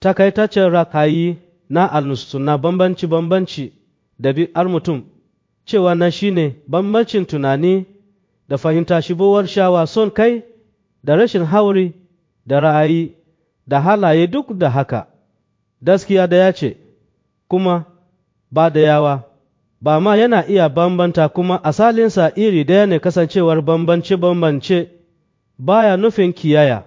takaitaccen rakayi na alnusuna bambanci-bambanci da bi'ar mutum cewa na shine bambancin tunani da fahimta shibowar shawa son kai da rashin hauri da ra'ayi da halaye duk da haka gaskiya da ya ce kuma ba da yawa ba ma yana iya bambanta kuma asalinsa iri ɗaya ne kasancewar bambance-bambance baya nufin kiyaya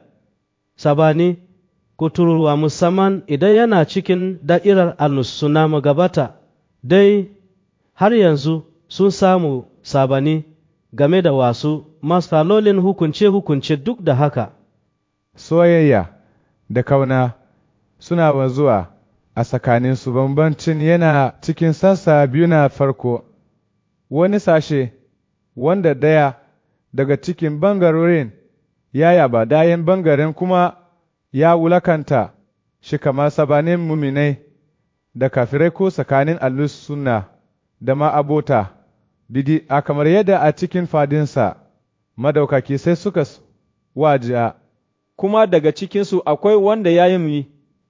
sabani kuturuwa musamman idan yana cikin da'irar annusuna magabata dai har yanzu sun samu sabani game da wasu matsalolin hukunce-hukunce duk da haka soyayya da kauna suna wanzuwa a tsakaninsu bambancin yana cikin sassa biyu na farko wani sashe wanda daya daga cikin bangarorin ya yaba dayan bangaren kuma ya wulakanta shi kamar sabanin muminai da kafirai ko tsakanin allus sunna da ma'abota bidi a kamar yadda a cikin fadinsa madaukaki sai suka wajiya kuma daga cikinsu akwai wanda ya yi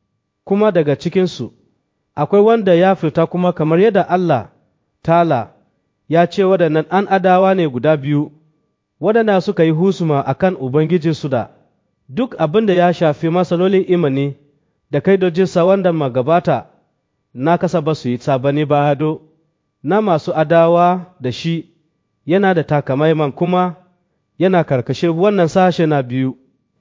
kuma daga cikinsu akwai wanda ya fita kuma kamar yadda Allah tala ya ce waɗannan an adawa ne guda biyu waɗanda suka yi husuma a kan Ubangijinsu da duk abin da ya shafi matsalolin imani da kaidojinsa wanda magabata na kasa ba su yi sabani ba hado na masu adawa da shi yana da takamaiman kuma yana karkashe wannan sashe na biyu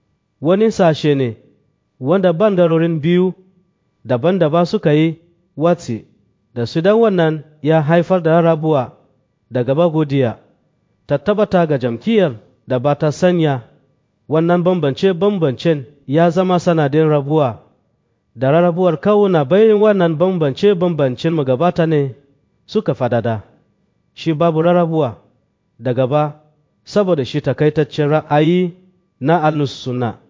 wani sashe ne wanda bandarorin biyu daban-daban suka yi watsi da su dan wannan ya haifar da rabuwa daga bagodiya ta tabbata ga jam'iyyar da ba ta sanya wannan bambance-bambancen ya zama sanadin rabuwa da rarrabuwar kawuna bayan wannan bambance-bambancen magabata ne suka fadada shi babu rarrabuwa da gaba saboda shi takaitaccen ra'ayi na al-sunna